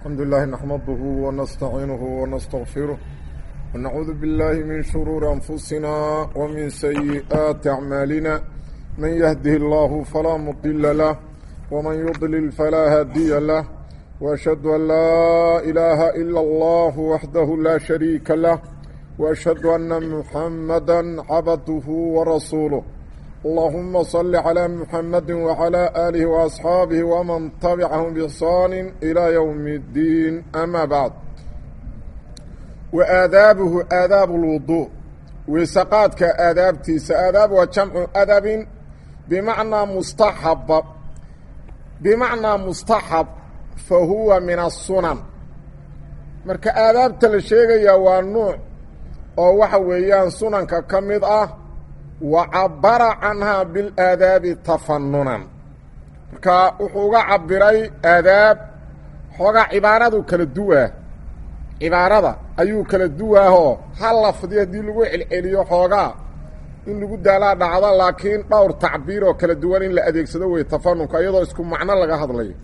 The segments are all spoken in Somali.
الحمد لله نحمده ونستعينه ونستغفره ونعوذ بالله من شرور أنفسنا ومن سيئات أعمالنا من يهده الله فلا مضل له ومن يضلل فلا هادي له وأشهد أن لا إله إلا الله وحده لا شريك له وأشهد أن محمدا عبده ورسوله اللهم صل على محمد وعلى آله وأصحابه ومن تبعهم بإحسان إلى يوم الدين أما بعد وآدابه آداب الوضوء وسقاتك آدابتيس آداب وجمع أدب بمعنى مستحب بمعنى مستحب فهو من السنن marka aadaabta la sheegaya waa nuuc oo waxa weeyaan sunanka ka mid ah wa cabara canhaa bilaadaabi tafanunan marka wuxuu uga cabiray aadaab xoogaa cibaaradu kala duwaa cibaarada ayuu kala duwaahoo hal lafdi haddii lagu celceliyo xoogaa in lagu daalaa dhacdo laakiin dhowr tacbiir oo kala duwan in la adeegsado wey tafanunka iyadoo isku macno laga hadlayo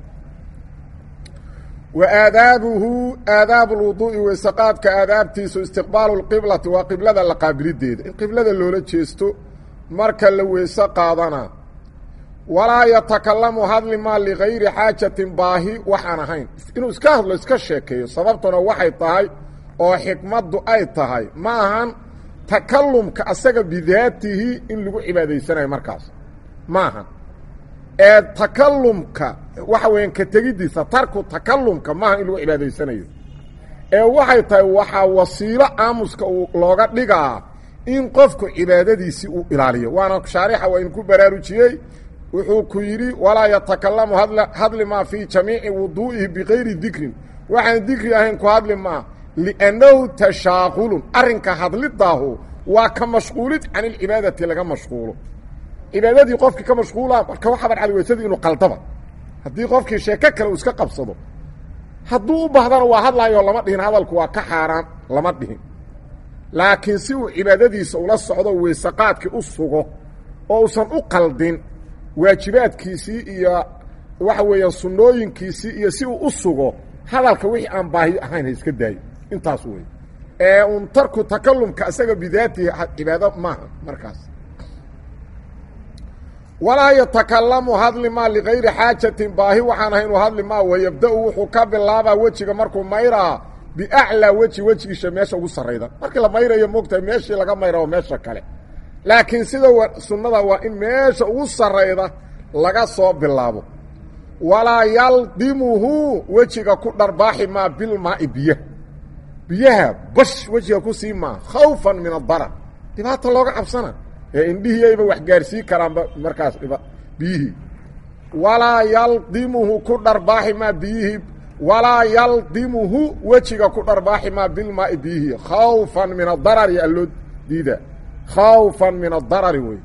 wa aadaabuhu aadaabu lwuduu'i weysaqaadka aadaabtiisu istiqbaalu lqiblati waa qiblada la qaabilideeda in qiblada loola jeesto marka la weyse qaadana walaa yatakalamu hadli maa ligayri xaajatin baahi waxaan ahayn inuu iska hadlo iska sheekeeyo sababtuna waxay tahay oo xikmaddu ay tahay ma ahan takalumka asaga bidaatihi in lagu cibaadaysanayo markaas ma ahan ee takalumka waxa weeyaan ka tegiddiisa tarku takalumka maaha in lagu cibaadaysanayo ee waxay tahay waxaa wasiilo aamuska uu looga dhigaa in qofku cibaadadiisii uu ilaaliyo waana shaarixa waa idinku baraarujiyey wuxuu ku yidhi walaa yatakalamu hadli maa fii jamiici wuduu'ihi bikayri dikrin waxaan dikri ahayn ku hadli maa liannahu tashaaqulun arrinka hadlidaahu waa ka mashquulid can ilcibaadati laga mashquulo cibaadadii qofkii ka mashquula marka waxaa badcada weysadii inuu qaldaba haddii qofkii sheeko kale uu iska qabsado hadduu u bahdana waa hadlaayoo lama dhihin hadalku waa ka xaaraan lama dhihin laakiin si uu cibaadadiisa ula socdo weysaqaadkii u sugo oo uusan u qaldin waajibaadkiisii iyo waxa weeyaan sunnooyinkiisii iyo si uu u sugo hadalka wixii aan baahi ahayn ha iska daayo intaas wey ee un tarku takalumka isaga bidaatihi cibaado maaha markaas walaa yatakalamu hadli maa ligayri xaajatin baahi waxaan ahayn u hadli maa wayabda-u wuxuu ka bilaabaa wejiga markuu mayraa biaclaa weji wejigiisa meesha ugu sarrayda markii la mayrayo moogtahay meeshii laga mayra meesha kale laakiin sida sunnada waa in meesha ugu sarrayda laga soo bilaabo walaa yaldimuhu wejiga ku dharbaaxi maa bilmaai biyaha biyaha bash wejiga ku sii maa khawfan min adarar dhibaata looga cabsana ee indhihiiyayba wax gaarsii karaanba markaas biyihii walaa yaldimuhu ku dharbaaxi maa biyihii walaa yaldimuhu wejiga ku dharbaaxi maa bilmaai biyihii khawfan min adarari alloo diida khawfan min adarari wey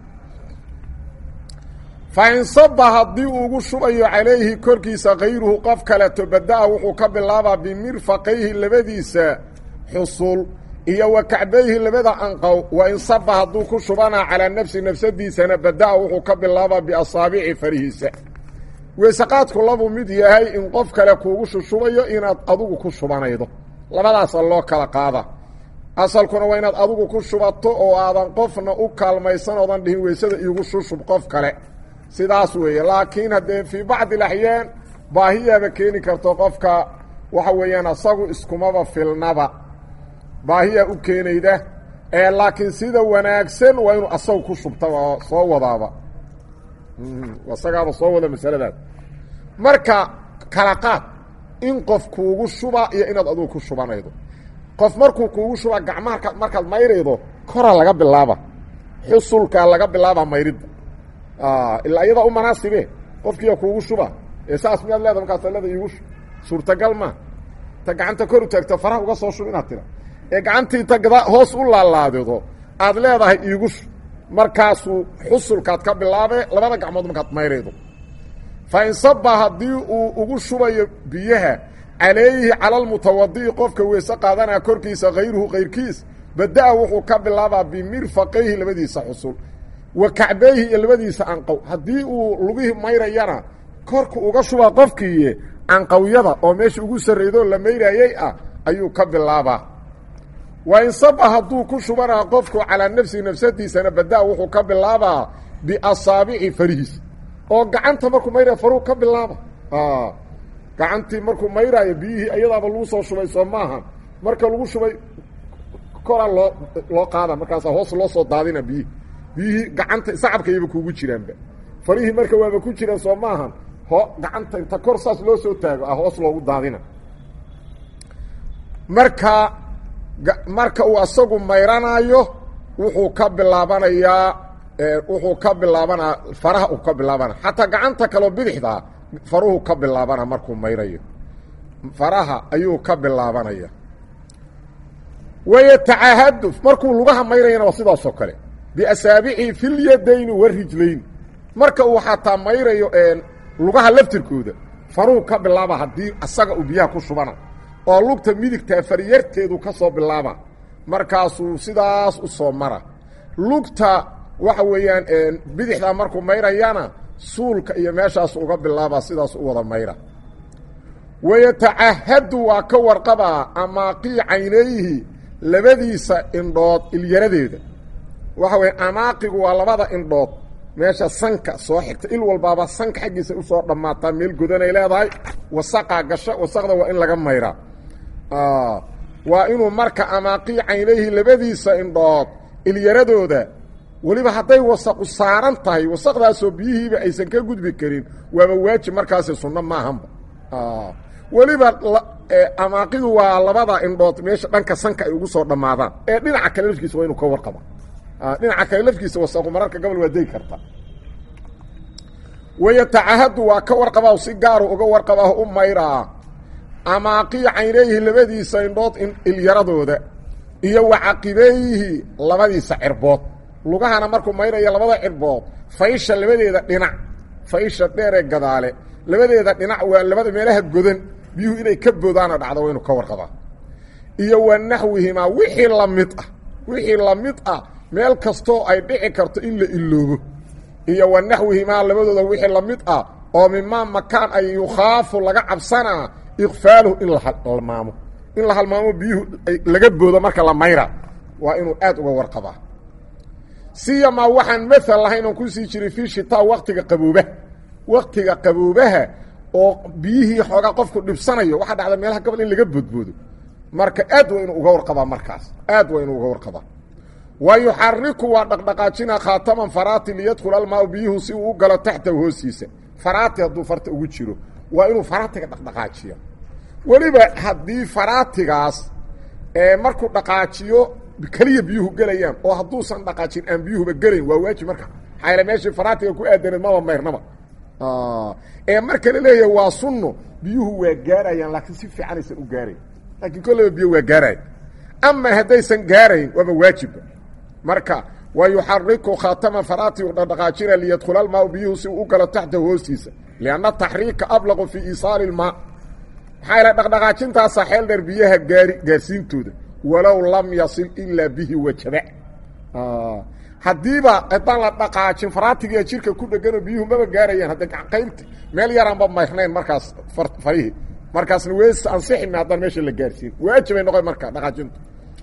fa in saba haddii uu ugu shubayo calayhi korkiisa kayruhu qof kaleto bada-a wuxuu ka bilaabaa bimirfaqayhi labadiisa xusul iyo wa kacbayhi labada anqow wa in saba hadduu ku shubanaa calaa nafsi nafsadiisana bada-a wuxuu ka bilaabaa biasaabici farihiisa weysaqaadku labuu mid yahay in qof kale kuugu shushubayo inaad adugu ku shubanaydo labadaasa loo kala qaada asalkuna waa inaad adugu ku shubato oo aadan qofna u kaalmaysan oodan dhihin weysada iigu shushub qof kale sidaas weeye laakiin haddee fii bacdi alaxyaan baahiyaaba keeni karto qofka waxa weeyaan asagu iskumaba filnaba baahiyaa u keenayda ee laakiin sida wanaagsan waa inuu asagu ku shubtaba oo soo wadaaba isagaaba soo wada masaladaas marka kala qaad in qof kuugu shuba iyo inaad adugu ku shubanaydo qof markuu kuugu shuba gacmaha markaad mayraydo kora laga bilaaba xusulkaa laga bilaaba mayridda ilaa iyadaa u manaasibe qofkiiya kuugu shuba ee saas miyaad leeda markaas leeda iigu suurtagal ma ta gacanta kor u taagto faraha uga soo shub inaad tira ee gacantii ta gada hoos u laalaadido aad leedahay iigu shub markaasuu xusulkaad ka bilaabe labada gacmood markaad mayraydo fa in saba haddii uu ugu shubayo biyaha calayhi cala almutawadi'i qofka weyse qaadanaya korkiisa kayruhu kayrkiis bada-a wuxuu ka bilaabaa bimirfaqayhi labadiisa xusul wa kacbayhi iyo labadiisa anqow haddii uu lugihii mayrayana korku uga shubaa qofkiiye canqawyada oo meesha ugu sarreydoo la mayraayey ah ayuu ka bilaabaa wa insaba hadduu ku shubanaa qofku calaa nafsihi nafsadiisana badaa wuxuu ka bilaabaa biasaabici farihiis oo gacanta markuu mayraya faruu ka bilaaba gacantii markuu mayraayo biyihii iyadaaba lagu soo shubay soo maaha marka lagu shubay koraa loo loo qaada markaasaa hoos loo soo daadina biyihii biyihii gacanta sacabkayaba kuugu jiraanba farihii marka waaba ku jiraan soo maahan ho gacanta inta kor saas loo soo taago ah hoos loogu daadina marka marka uu asagu mayranaayo wuxuu ka bilaabanayaa wuxuu ka bilaabanaa faraha uu ka bilaabana xataa gacanta kaleo bidixdaa faruhu ka bilaabana markuu mayrayo faraha ayuu ka bilaabanaya wayatacahaduf markuu lugaha mayrayana waa sidaasoo kale biasaabicihi fi lyadayni warijlayni marka uu xataa mayrayo lugaha laftirkooda faruhu ka bilaaba haddii asaga uu biyaha ku shubana oo lugta midigtaa faryarteedu ka soo bilaaba markaasuu sidaas u soo mara lugta waxa weeyaan bidixdaa markuu mayrayana suulka iyo meeshaas uga bilaaba sidaas u wada mayra wayatacahadu waa ka warqabaa amaaqii caynayhi labadiisa indhood ilyaradeeda waxa weya amaaqigu waa labada indhood meesha sanka soo xigta il walbaaba sanka xaggiisa usoo dhammaataa meel godanay leedahay wasaqaa gasha wasaqda waa in laga mayraa waa inuu marka amaaqii caynayhi labadiisa indhood ilyaradooda weliba hadday wasaqu saaran tahay wasaqdaasoo biyihiiba aysan ka gudbi karin waaba waajib markaasi sunno maahanba weliba amaaqidu waa labada indhood meesha dhanka sanka ay ugu soo dhammaadaan ee dhinaca kale lafkiisa waa inuu ka warqaba dhinaca kale lafkiisa wasaqu mararka gobol waa degi karta wayatacahadu waa ka warqabaa si gaaru uga warqabaa u mayraa amaaqii caynayhi labadiisa indhood ilyaradooda iyo wacaqibayhi labadiisa cirbood lugahana markuu mayraya labada cirbood faysha labadeeda dhinac faysha dheeree gadaale labadeeda dhinac waa labada meelaha godan biyuhu inay ka boodaana dhacdo waa inuu ka warqabaa iyo wa naxwihimaa wixii la mid ah wixii la mid ah meel kastoo ay dhici karto in la iloobo iyo wa naxwihimaa labadooda wixii la mid ah oo mimaa makaan ay yukhaafu laga cabsanaa ikfaaluhu in la halmaamo in la halmaamo biyuhu laga boodo marka la mayra waa inuu aad uga warqabaa siyamaa waxaan maal lahayn oon kusii jiray fii shitaa waktiga qaboobaha waktiga qaboobaha oo biyihii xoogaa qofku dhibsanayo waxaa dhacda meelaha gobol in laga boodboodo marka aad waa inuu uga warqabaa markaas aad waa inuu uga warqabaa wa yuxariku waa dhaqdhaqaajinaa khaataman faraati liyadkhul almaau biyuhu si uu u galo taxtahu hoostiisa faraati hadduu farta ugu jiro waa inuu faraatiga dhaqdhaqaajiyo weliba haddii faraatigaas markuu dhaqaajiyo keliya biyuhu gelayaan oo hadduusan dhaqaajin aan biyuhuba gelayn waa waajib marka maxaa meeshii faraatiga ku aadaneed maba mayrnaba ee marka la leeyahay waa sunno biyuhu waa gaarayaan laakiin si fiican aysan u gaarayn laakiin kolleyba biyo waa gaarayan ama haddaysan gaarayn waaba waajibba marka wa yuxariku khaatama faraati u dhaqdhaqaajina liyadkhula almaau biyuhu si uu u galo taxtahu hoostiisa lianna taxriika ablaqu fii iisaali ilmaa maxaa yaele dhaqdhaqaajintaasa xeel dheer biyaha gaari gaarsiintooda walow lam yasil ilaa bihi wajaba haddiiba haddaan la dhaqaajin faraatigiiya jirka ku dheganoo biyuhu maba gaarayaan hadda qaybta meel yaraanba mayrnayn markaas farihii markaasna wees ansixime haddaan meesha la gaarsiin waajibay noqon marka dhaqaajintu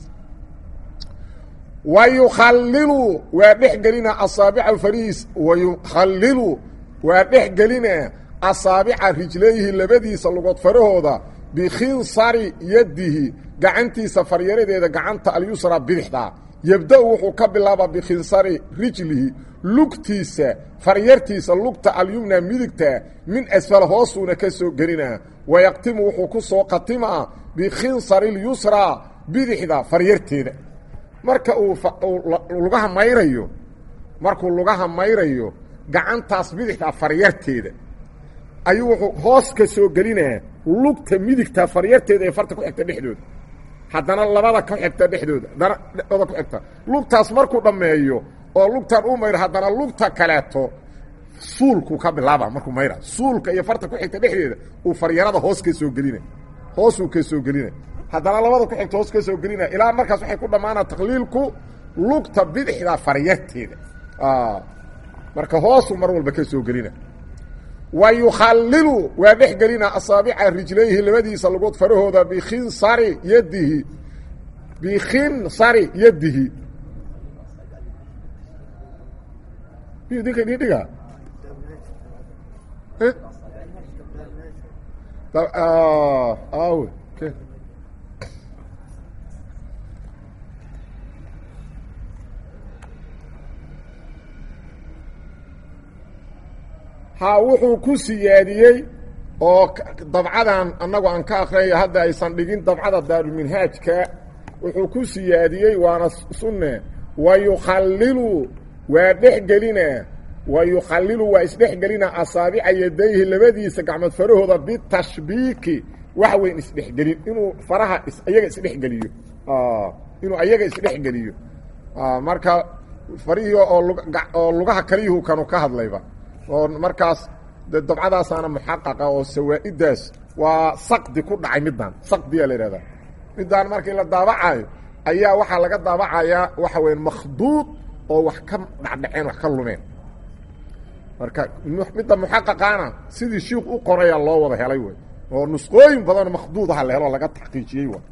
wa yukhalilu waa dhex gelina asaabica farihiis wa yukhalilu waa dhex gelina asaabica rijlayhi labadiisa lugood farahooda bikhinsari yadihi gacantiisa faryaradeeda gacanta alyusra bidixda yebda-u wuxuu ka bilaabaa bikhinsari rijlihi lugtiisa faryartiisa lugta alyumna midigta min asfal hoosuuna ka soo gelinaa wayaqtimu wuxuu ku soo qatimaa bikhinsari lyusra bidixda faryarteeda marka uu lugaha mayrayo markuu lugaha mayrayo gacantaas bidixda faryarteeda ayuu wuxuu hoos ka soo gelinaa lugta midigta faryarteeda ee farta ku xigta dhexdooda haddana labada ku xigta dhexdooda haddana dhexdooda ku xigta lugtaas markuu dhammeeyo oo lugtan u mayro haddana lugta kaleeto suulku ka bilaaba markuu mayra suulka iyo farta ku xigta dhexdeeda uu faryarada hoos ka soo gelina hoosuu ka soo gelina haddana labada ku xigta hoos ka soo gelina ilaa markaas waxay ku dhammaanaa takliilku lugta bidixda faryarteeda marka hoosuu mar walba ka soo gelina wa yukhallilu waa dhex gelina asaabica rijlayhi labadiisa lugood farahooda bikhinsari yadihi bikhinsari yadihi miyu dinka idin dhiga awe ha wuxuu ku siyaadiyey oo dabcadan annagu aan ka akrinayo hadda aysan dhigin dabcada daarulminhaajka wuxuu ku siyaadiyey waana sunne wa yukhallilu waa dhex gelina wa yukhallilu waa isdhex gelina asaabica yadayhi labadiisa gacmood farahooda bitashbiiki wax weyn isdhexgelin inuu faraha iyaga isdhexgeliyo inuu ayaga isdhexgeliyo marka farihii oo lugaha kaliyuhu kanu ka hadlayba oo markaas de dabcadaasaana muxaqaqa oo sawaa'idaas waa saqdi ku dhacay middan saqdiyaa la ihahdaa middan markii la daabacayo ayaa waxaa laga daabacayaa waxa weya makhduud oo wax ka dhacdhaceen wax ka lumeen marka midda muxaqaqaana sidii shiik u qorayaa loo wada helay wey oo nusqooyin badanoo makhduud aha la helo laga taxqiijiyey wa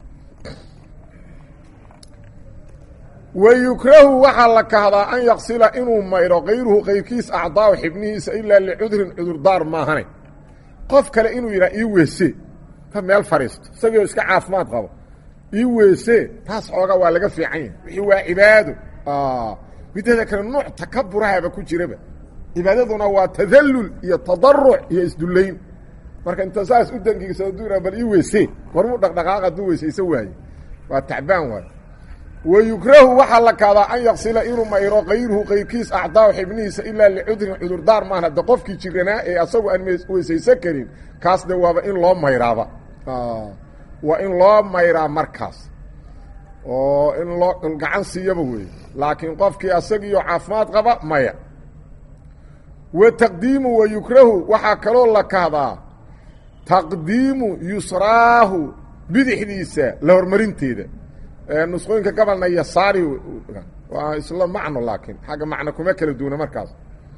wayukrahu waxaa la kahdaa an yaqsila inuu mayro kayruhu kayrkiis acdaau xibnihiisa ilaa licudrin cudurdaar maahane qof kale inuu yidhaha ii weese ka meel fadhiisto isagoo iska caafimaad qabo ii weese taas xoogaa waa laga fiican yahay wixii waa cibaado mideeda kale nuuc takaburahaba ku jiraba cibaadaduna waa tadallul iyo tadaruc iyo isdullayn marka inta saas u dangiigsa aduu bal ii weese warmuu dhaqdhaqaaq hadduu weesayso waaye waa tacbaan waaye wayukrahu waxaa la kaadaa an yaqsila inuu mayro kayruhu kayrkiis acdaaw xibnihiisa ilaa licudrin cudurdaar maahna de qofkii jiranaa ee asagu aan weysaysan karin kaas de waaba in loo mayraaba waa in loo mayraa markaas oo in loo gacan siiyaba weeye laakiin qofkii asagiiyo caafimaad qaba maya wa taqdiimu wayukrahu waxaa kaloo la kahdaa taqdiimu yusraahu bidixdiisa la hormarinteeda nusqooyinka gabalna yasaari waa isla macno laakiin xagga macno kuma kala duuna markaas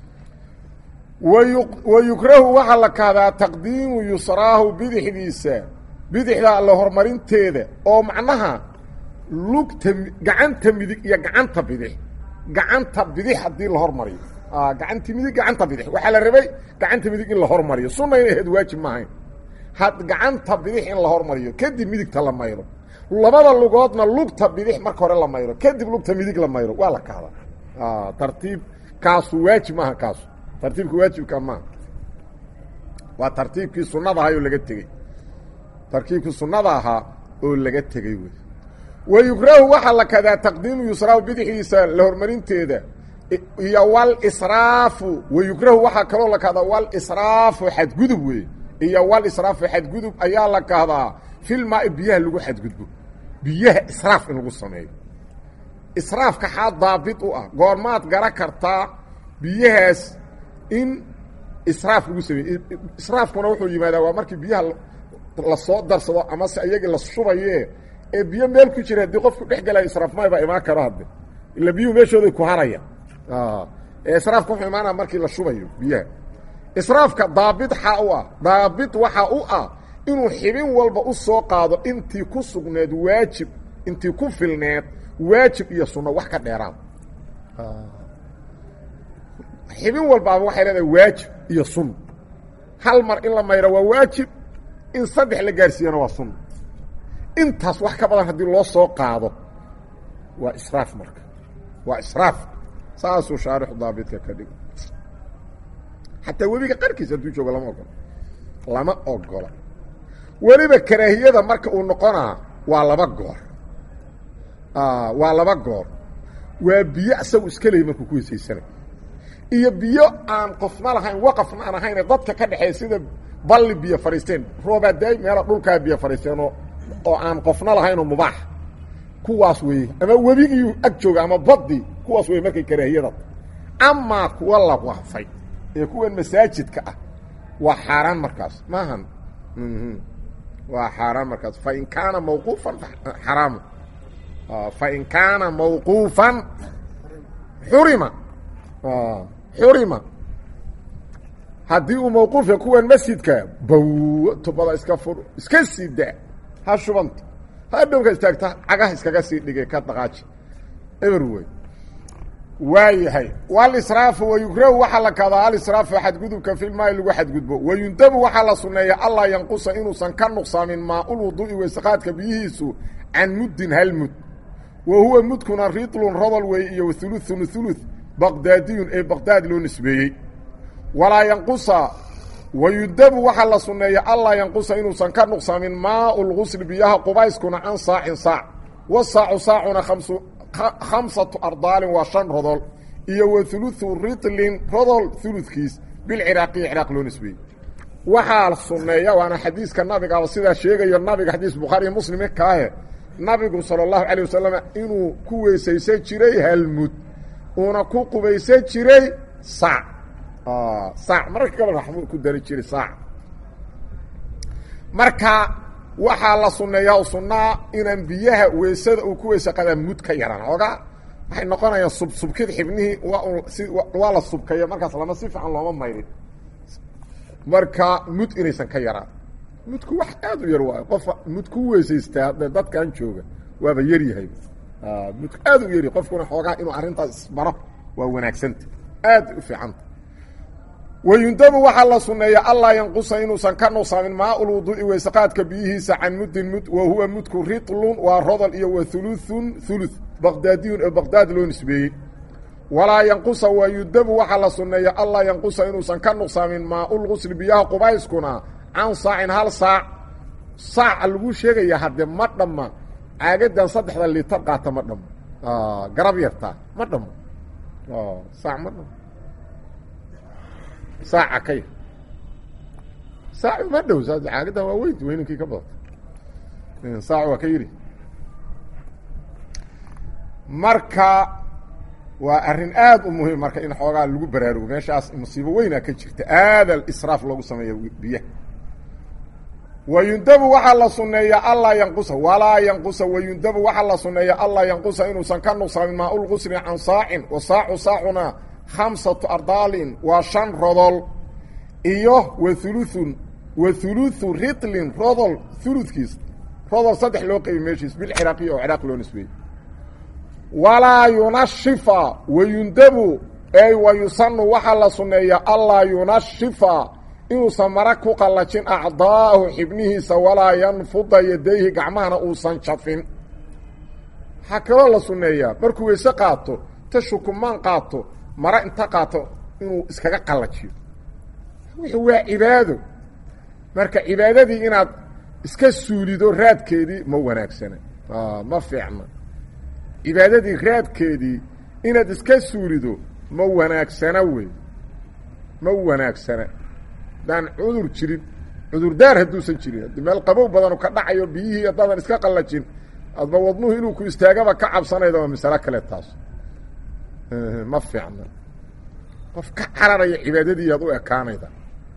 wayu wayukrahu waxaa la kahdaa taqdiimu yusraahu bidixdiisa bidixda alla horumarinteeda oo macnaha lugta gacanta midig iyo gacanta bidix gacanta bidix haddii la hormariyo gacanti midig gacanta bidix waxaa la rabay gacanta midig in la hormariyo sunayna ahayd waajib maahayn had gacanta bidix in la hormariyo kadib midigta la mayro labada lugoodna lugta bidix marka hore la mayro kadib lugta midig la mayro waa la kahda tartiib kaasu waajib maaha kaasu tartiibka waajibka maaha waa tartiibkii sunada ahaa oo laga tegey tartiibkii sunada ahaa oo laga tegey wey wayukrahu waxaa la kadaa taqdiimu yusraahu bidixdiisa la hormarinteeda iyo walisraafu wayukrahu waxaa kaloo la kahdaa walisraafu xadgudub wey iyo walisraafu xadgudub ayaa la kahdaa filmaai biyaha lagu xadgudbo biyaha israaf in lagu sameeyo israafka xaa daabit u ah goormaad gara kartaa biyahaas in israaf lagu sameeye israafkuna wuxuu yimaadaa waa markii biyaha lasoo darsado amase iyagii la shubaye ee biyo meel ku jira haddii qofku dhex galayo israaf may baa imaan karo hadde ila biyuhu meeshooday ku haraya ee israafka wuxuu imaanaya markii la shubayo biyaha israafka daabit xaa u ah daabit waxaa u ah inuu xibin walba u soo qaado intii ku sugneed waajib intii ku filneed waajib iyo sunno wax ka dheeraad xibin walbaaba waxay leedahay waajib iyo sunno hal mar in la mayro waa waajib in saddex la gaarsiiyana waa sunno intaas wax ka badan haddii loo soo qaado waa israaf marka waa israaf saasuu shaarixu daabitka ka dhigo xataa webiga qarkiisa hadduu joogo lama ogola lama ogola weliba karaahiyada marka uu noqonaa waa laba goor waa laba goor waa biyo isagu iska leey markuu ku weysaysanay iyo biyo aan qofna lahayn waqafna aan ahayn dadka ka dhexeeya sida balli biyo fadhiisteen roobaadaay meela dhulkaa biyo fadhiisteen oo oo aan qofna lahayn oo mubaax kuwaas weeye ama webigii ag jooga ama baddii kuwaas weye markay karaahiyada amaa kuwa la waqfay ee kuwan masaajidka ah waa xaaraan markaas maahan waa xaaraan markaas fain kaana mawquufan xaraamu fain kaana mawquufan xurima xurima haddii uu mawquufya kuwan masjidka baw tubada iska fur iska sii daa ha shubanta ha dhowka istaagta cagaha iskaga sii dhigay ka dhaqaaji eber wey waa yahay walisraafu wayukrahu waxaa la kadaa alisraafu xadgudubka filmaai lagu xadgudbo wayundabu waxaa la sunneeya allaa yanqusa inuusan ka nuqsaamin maaulwuduu'i weysaqaadka biyihiisu can muddin hal mud wa huwa mudkuna ritlun rodol weeye iyo wauluثun ulu baqdaadiyun ee baqdaad loo nisbeeyey walaa yanqusa wayudabu waxaa la sunneeya allaa yanqusa inuusan ka nuqsaamin maau lgusli biyaha qubayskuna can saacin saac wasaacu saacuna amsu khamsatu ardaalin waa shan rodol iyo wa uluثu ritlin rodol uludkiis bilciraaqiyi ciraaq loo nisbeeyey waxaa sunneeya waana xadiiska nabigaaba sidaa sheegayo nabiga xadiis bukhaariiyo muslime kaahe nabigu salى اllahu alيه wasalam inuu ku weysaysan jiray halmud uuna ku qubaysan jiray saac saac mararka gabal waxbuu ku dari jiray saac marka waxaa la sunneeyaa sunnaa inaan biyaha weysada uu ku weysa qadaa mud ka yaraan ogaa waxay noqonayaan subsubkid xibnihii waa si waa la subkaya markaas lama si fiican looma mayrin marka mud inaysan ka yaraan mudku wax aad u yar waayo qofa mud ku weysaystaa de dadkan jooga waaba yar yahay mudku aad u yaryahy qofkuna xoogaa inuu arrintaas isbaro waa wanaagsanta aad u fiicanta wayundabu waxaa la sunneeya allaa yanqusa inuusan ka nuqsaamin maaul wuduu'i weysaqaadka biyihiisa can muddin mud wa huwa mudku ritlun waa rodol iyo wa uluثun ulu baqdaadiyun ee baqdaad loo nisbeeyey walaa yanqusa wayudabu waxaa la sunneeya allaa yanqusa inuusan ka nuqsaamin maaulgusli biyaha qubayskuna can saacin hal saac saaca lagu sheegaya haddee ma dhamma caagadan saddexda litar qaata ma dhamo garab yartaa ma dhamo saac ma dhamo saaca ka yar saac ma dhow caagadan waa weyn weyninkii ka badata saac waa ka yiri marka waa arrin aad u muhiim marka in xoogaa lagu baraarugo meeshaas musiibo weynaa ka jirta aada israaf loogu sameeya biyaha wayundabu waxaa la sunneeya allaa yanqusa walaa yanqusa wayundabu waxaa la sunneeya allaa yanqusa inuusan ka nuqsaamin maaulqusri can saacin wa saacu saacuna khamsatu ardaalin waa shan rodol iyo wa uluثun wa uluثu ritlin rodol uludkiis rodol saddex loo qeybi meeshiis bilciraaqiya oo ciraaq loo nisbeeyey walaa yunashifa wayundabu ey wayusanu waxaa la sunneeya allaa yunashifa inuusan mara ku qallajin acdaahu xibnihiisa walaa yanfuda yadayhi gacmahana uusan jafin waxaa kaloo la sunneeyaa markuu weyse qaato ta shukumaan qaato mara inta qaato inuu iskaga qallajiyo wuxuu waa cibaado marka cibaadadii inaad iska suulido raadkeedii ma wanaagsana ma fiicna cibaadadii raadkeedii inaad iska suulido ma wanaagsana wey ma wanaagsana daan cudur jirin cudurdaar hadduusan jirin haddii meel qabow badanu ka dhacayo biyihii haddaadan iska qallajin adba wadnuhu inuu ku istaagaba ka cabsanayda waa masalo kale taas ma fiicna qof ka cararaya cibaadadii aad u ekaanayda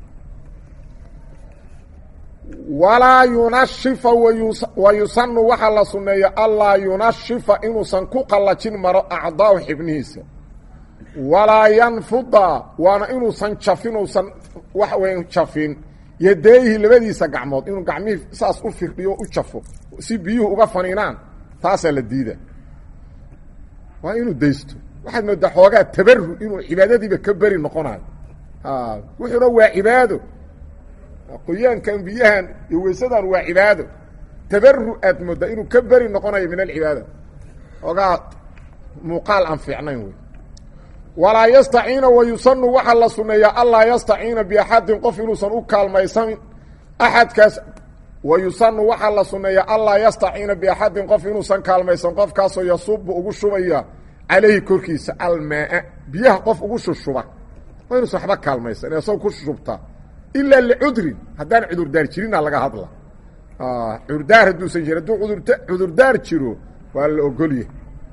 walaa yunashifa wa yusanu waxaa la sunneeya allaa yunashifa inuusan ku qallajin maro acdaahu xibnihiisa walaa yanfuda waana inuusan jafin uusan waxa weya jafin yadeeyhi labadiisa gacmood inuu gacmihii saas u firdhiyo u jafo si biyuhu uga faniinaan taasaa la diida waa inuu daysto waxaad moodaa xoogaa tabaru inuu cibaadadiiba ka beri noqonayo wuxuuna waa cibaado qoyaankan biyahan iyo weysadan waa cibaado tabaru aad moodaa inuu ka beri noqonayo min alcibaada xoogaa muuqaal aan fiicnayn wey walaa yastaciina wayusanu waxaa la sunneeyaa allaa yastaciina biaxadin qof inuusan u kaalmaysanin axadkaas wayusanu waxaa la sunneeyaa allaa yastaciina biaxadin qof inuusan kaalmaysan qofkaasoo yasubu ugu shubaya calayhi korkiisa almaaa biyaha qof ugu shushuba waa inuusan waxba kaalmaysan ee sag ku shushubtaa ilaa licudrin haddaan cudurdaar jirina laga hadla cudurdaar hadduusan jirin hadduu udurta cudurdaar jiro waa la ogolyahy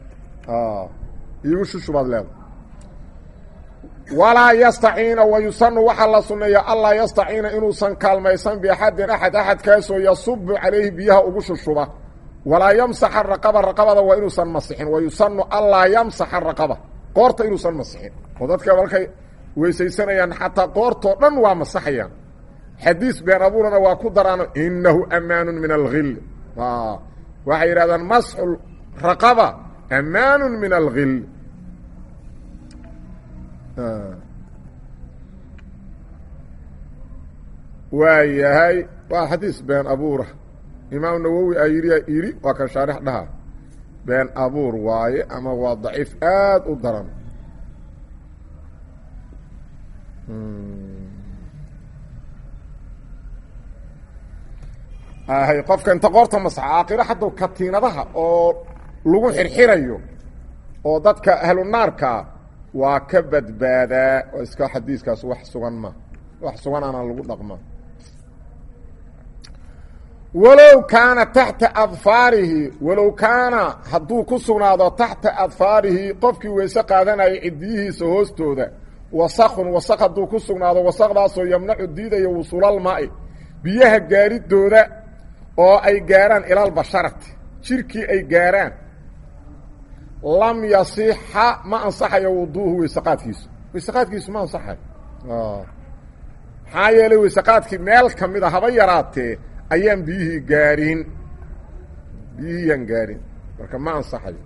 iigu shushubaad leeda walaa yastaciina wayusanu waxaa la sunneeya allaa yastaciina inuusan kaalmaysan biaxadin axad axadkaasoo yasubu calayhi biyaha ugu shushuba walaa yamsaxa raqaba raqabada waa inuusan masixin wayusanu allaa yamsaxa raqaba qoorta inuusan masixin oo dadka markay weysaysanayaan xataa qoortoo dhan waa masaxayaan xadiis been abuurana waa ku daraano inahu amaanu min alhil waxay yidhahdaan masxu raqaba amaanu min alhil waa yahay waa xadiis been abuura imaam nawowi a yidhi yidhi waa kan shaarix dhaha been abuur waaye ama waa daciif aad u daran hay qofka inta qoorta masaxa aakhiro haddaw katiinadaha oo lagu xirxirayo oo dadka ahlu naarkaa waa ka badbaadaa oo iska xadiiskaas wax sugan ma wax sugan ana lagu dhaqma walow kaana taxta adfaarihi walow kaana hadduu ku sugnaado taxta adfaarihi qofkii weyse qaadanayay cidiyihiisa hoostooda wasakun wasaq hadduu ku sugnaado wasaqdaasoo yamnacu diidaya wusuulalmaai biyaha gaaridooda oo ay gaarhaan ilaalbasharati jirkii ay gaarhaan lam yasixa ma ansaxayo wuduuhu weysaqaadkiisu weysaqaadkiisu ma ansaxayo maxaa yeelay weysaqaadkii meel ka mid a haba yaraatee ayaan biyihii gaarin biyihiyaan gaarin marka ma ansaxayo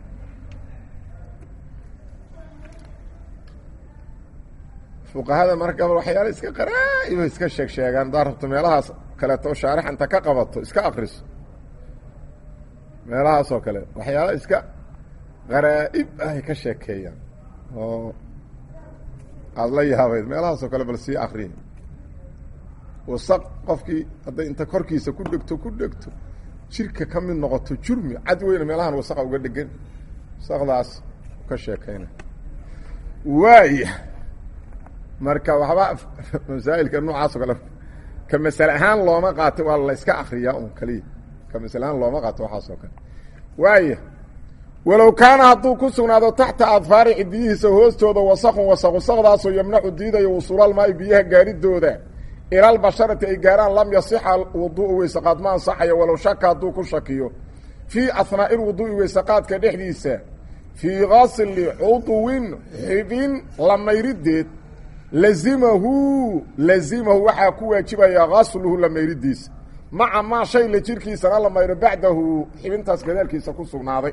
fuqahada marka waxyaala iska qaraa'iba iska sheeg sheegaan haddaad rabto meelahaas kaleeto shaarix inta ka qabato iska akriso meelahaas oo kale waxyaala iska qaraa'ib ahay ka sheekeeyaan oo aada la yaabayd meelahaas oo kale bal sii akriya wasaq qofkii hadday inta korkiisa ku dhegto ku dhegto jirka ka mid noqoto jurmi cad weyna meelahan wasaqa uga dhegan wasaqdaas ka sheekeyna waaya marka waxba masaa'ilka noocaas oo kale ka masale ahaan looma qaato waa la iska akriyaa un kaliya ka masale ahaan looma qaato waxaas oo kale waaya walow kaana hadduu ku sugnaado taxta adfaari cidiyihiisa hoostooda wasaqun wasaq wasaqdaasoo yamnacu diidayo wusuulalmaai biyaha gaaridooda ilaalbasharati ay gaaraan lam yasixa wuduu'u weysaqaad ma ansaxayo walow shaka hadduu ku shakiyo fii ahnaa'i lwuduu'i weysaqaadka dhexdiisa fii gasli cudwin xibin lamayrideed lazimahu lazimahu waxaa ku waajibaya gasluhu lamayridiisa maca maa shay la jirkiisana la mayro bacdahu xibintaas gadaalkiisa ku sugnaaday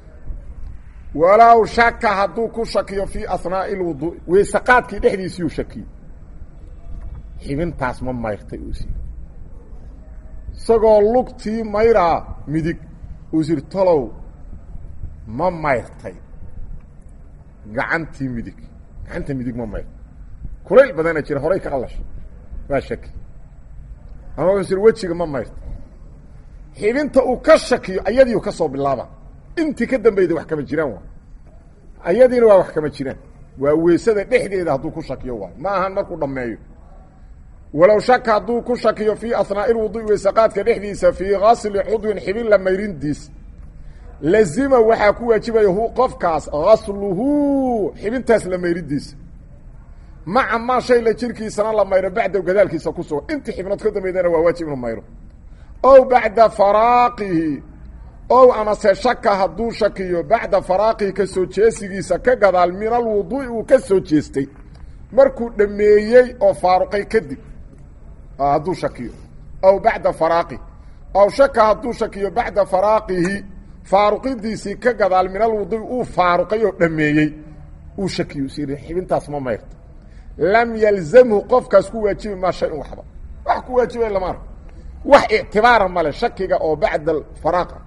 walow shaka hadduu ku shakiyo fii ahnaa'i lwuduu'i weysaqaadkii dhexdiisiyuu shakiyo xibintaas ma mayrtay uus isagoo lugtii mayraa midig uusir tolow ma mayrtay gacantii midig gacanta midig ma mayrtay kulayl badana jira horay ka qalashay waa shaki ama uusir wejiga ma mayrtay xibinta uu ka shakiyo ayadiiu ka soo bilaaba intii ka dambeyda wax kama jiraan waa ayadiina waa wax kama jiraan waa weysada dhexdeeda hadduu ku shakiyo waay ma ahan markuu dhammeeyo walow shaka hadduu ku shakiyo fii ahnaa'i lwudu'i weysaqaadka dhexdiisa fii gasli cudwin xibin la mayrindiis lazima waxaa ku waajibaya hu qofkaas gasluhu xibintaas la mayridiisa maca maa shay la jirkiisana la mayro bacda gadaalkiisa ku sugan intii xibnood ka dambeydana waa waajib inuu mayro ow bacda faraaqihi ow amase shaka hadduu shakiyo bacda faraaqihi ka soo jeesigiisa ka gadaal min alwuduu'i uu ka soo jeestay markuu dhameeyey oo faaruqay kadib hadduu shakiyo aw bacda faraaqi aw shaka hadduu shakiyo bacda faraaqihi faaruqidiisii ka gadaal min alwuduu'i uu faaruqay oo dhameeyey uu shakiyo is xibintaas ma mayrto lam yalzamhu qofkaas ku waajibi maa shay un waxba wax ku waajibay lama arko wax ictibaara male shakiga oo bacda faraaqa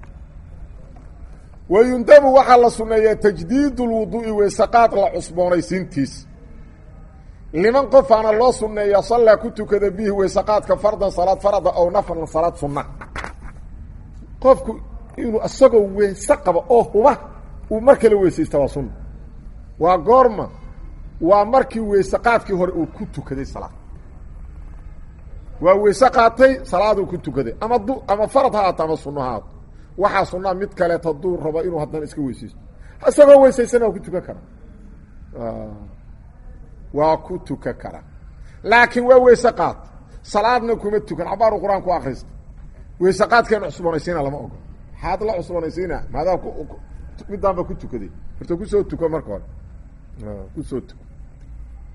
wayundabu waxaa la suneeyaa tajdiid lwuduu'i weysaqaad la cusboonaysiintiis liman qofaana loo suneeya sallaa ku tukada bihi weysaqaadka fardan salaad farada ow naflan salaad sunna qofku inuu isagoo weyse qaba oo huba uu mar kale weysaysta waa sunna waa goorma waa markii weysaqaadkii hore uu ku tukaday salaad waa weyse qaatay salaaduu ku tukaday ama du ama farad ha haato ama sunno ha haato waxaa sunnaa mid kaleet hadduu rabo inuu haddana iska weysaysto isagoo weysaysana waa ku tukan karaa waa ku tukan karaa laakiin waa weyse qaad salaadna kuma tukan cabaaru qur-aan ku akrista weyse qaadkeena cusboonaysiina lama ogo maxaad la cusboonaysiina maadaa midaanba ku tukaday horta kusoo tuko marka hore kusoo tuko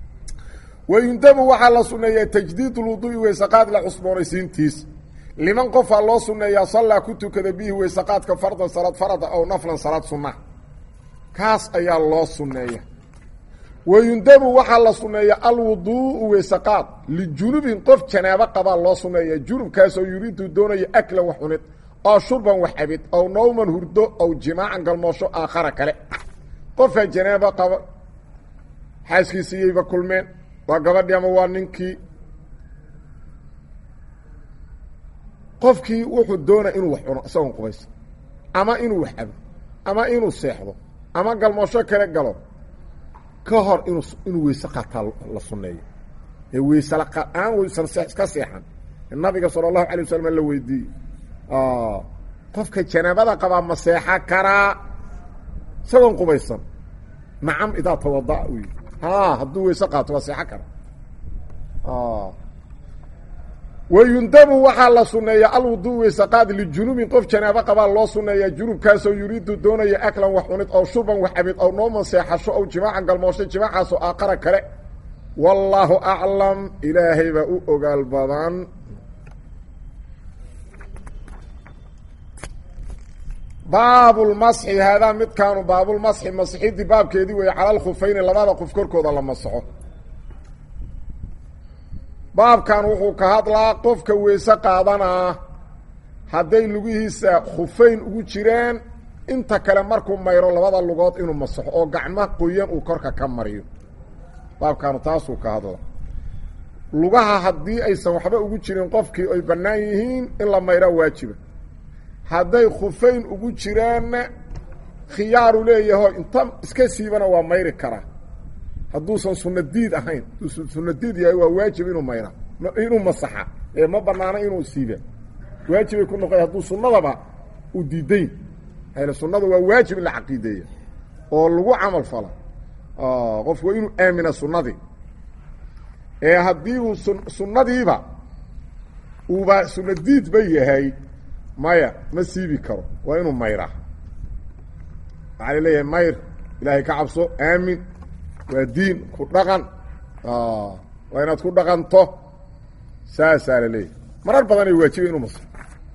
wayundabu waxaa la sunneeyaa tajdiid lwuduu'i weysaqaad la cusboonaysiintiis liman qofaa loo sunneeyaa sallaa ku tukada bihi weysaqaadka fardan salaad farada aw naflan salaad sunna kaas ayaa loo sunneeya wayundabu waxaa la sunneeya alwuduu'u weysaqaad lijunubin qof janaabo qabaa loo sunneeya junubkaasoo yuriidu doonaya aklan wax cunid oo shurban wax cabid ow nowman hurdo ow jimaacan galmoosho aakhara kale qofaa janaabo qaba xaaskiisiyayba kulmeen waa gabadhii ama waa ninkii qofkii wuxuu doonaya inuu wax cuno isagoon qubaysa ama inuu wax cabo ama inuu seexdo ama galmoosho kale galo ka hor inuu inuu weyse qaataa la sunneeyo ee weyse la-aan weysan ka seexan nabiga sala allahu alay wasalam la weydiiyey qofka janaabada qabaa ma seexa karaa isagoon qubaysan nacam idaa tawada'a u yidhi ha hadduu weyse qaato waa seexo kara wayundabu waxaa la sunneeya alwuduu weysaqaad lijunubin qof janaabo qabaa loo sunneeyaa junubkaasoo yuriidu doonaya aklan wax cunid ow shurban wax cabid ow nooman seexasho ow jimaacan galmoosho jimaacaasoo aaqara kale wallaahu aclam ilaahay baa u ogaal badan baabulmasxi haadaa midkaanu baabulmasxi masxidii baabkeedii weeye cala alkhufayni labada qof korkooda la masaxo baabkan wuxuu ka hadlaa qofka weyse qaadanaa hadday lugihiisa khufayn ugu jiraan inta kale markuu mayro labada lugood inuu masaxo oo gacmo qoyan uu korka ka mariyo baabkaanu taasuu ka hadlaa lugaha haddii aysan waxba ugu jirin qofkii ay bannaan yihiin in la mayraa waajiba hadday khufayn ugu jiraanna khiyaaru leeyaho inta iska siibana waa mayri karaa hadduusan sunna diid ahayn hadduusan sunna diid yahay waa waajib inuu mayra inuu masaxa ee ma banaana inuu siiba waajibay ku noqoy hadduu sunnadaba u diidayn hayla sunnada waa waajib in la caqiideeya oo lagu camal fala qofku waa inuu aamina sunnadii ee haddii uu sun sunnadiiba uuba sunna diidba yahay maya ma siibi karo waa inuu mayraa waxaa laleeyahay mayr ilaahay ka cabso aamin waa diin ku dhaqan waa inaad ku dhaqanto saasaa la leeyahay marar badanay waajiba inuu masro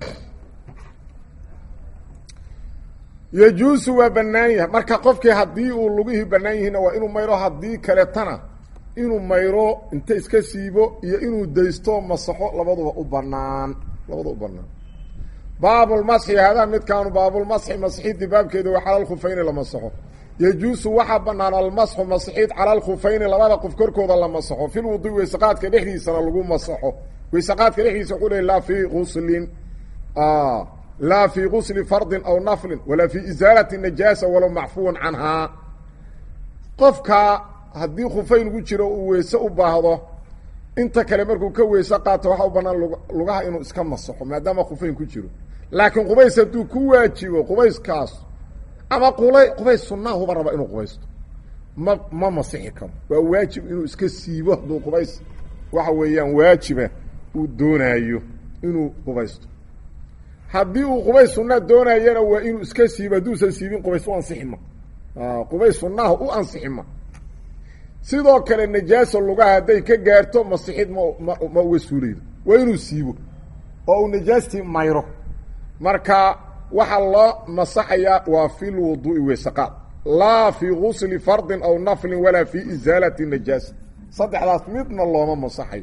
yajuusu waa bannaan yahay marka qofkii haddii uu lugihii bannaan yihiinna waa inuu mayro haddii kaletana inuu mayro inta iska siibo iyo inuu daysto masaxo labaduba u banaan labada u banaan baabulmasxi haadaa midkaanu baabulmasxi masxidii baabkeeda waa cala alkhufayni la masaxo yajuusu waxaa bannaan almasxu masxiid cala alkhufayni labada qof korkooda la masaxo fil wudui weysaqaadka dhexdiisana lagu masaxo weysaqaadka dhexdiisa wuxuu leey laa fii guslin laa fii gusli fardin aw naflin walaa fii isaalati najaasa walow macfuwan canhaa qofka haddii khufayn ugu jiro uu weyse u baahdo inta kale markuu ka weyse qaato waxaa u bannaan lugaha inuu iska masaxo maadaama khufayn ku jiro laakiin qubays hadduu ku waajibo qubayskaas ama qulay qubays sunnahuba raba inuu qubaysto ma ma masixi karo waa waajib inuu iska siibo hadduu qubays waxa weeyaan waajiba uu doonaayo inuu qubaysto haddii uu qubays sunna doonayana waa inuu iska siibo hadduusan siibin qubays u ansixima qubays sunnaha u ansixima sidoo kale najaasa lugaha hadday ka gaarto masixid ma ma ma uga suulaydo waa inuu siibo oo uu najaastii mayro marka waxaa loo masaxayaa waa fi lwuduu'i weysaqaad laa fii gusli fardin aw naflin walaa fii isaalati najaasa saddexdaas midna looma masaxayo